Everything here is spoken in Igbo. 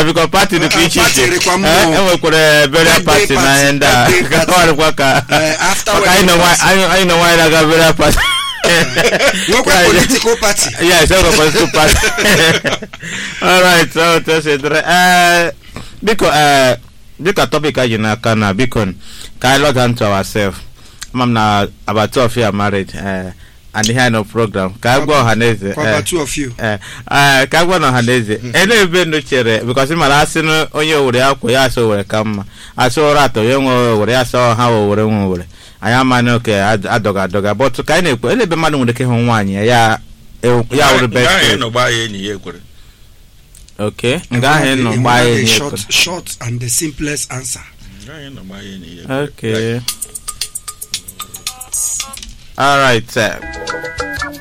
ya biko pati dịkwa iche Party iche dịkwa Eh, mmụọ. enwekwara burial Birthday party na ihe ndị a birthday party. ọrịkwa ka Eh, after maka anyị wedding nọ nwa- party. anyị anyị nọ nwaanyị na-aga burial party nwekwa Yeah, political party yes enwekwa political party alright so tosidere eh biko eh dịka topic anyị n'aka na biko ka anyị log on to ourselves ama m na about two of you are married eh and ihe anyị nọ program ka anyị gwa ọha na eze for about two of you Eh, eh, ka agwa na ọha na eze ele ebe ndụ chere bikọsi mara asị na onye owere akwa ya asị owere ka mma asị ụra atọ ya nwe owere ya asị ọha owere nwe owere anyị amaghị oke adọga adọga bọtụ ka anyị na-ekwu ele ebe mmadụ nwere ike ịhụ nwaanyị ya ya ya wụrụ Nga ahụ best ịnọ gbaa ya enyi ya ekwere ok nga ahụ ị nọ Enwere gbaa ya the ihe short short and the simplest answer Nga ahụ ịnọ gbaa ya enyi ya ekwere ok alright eh,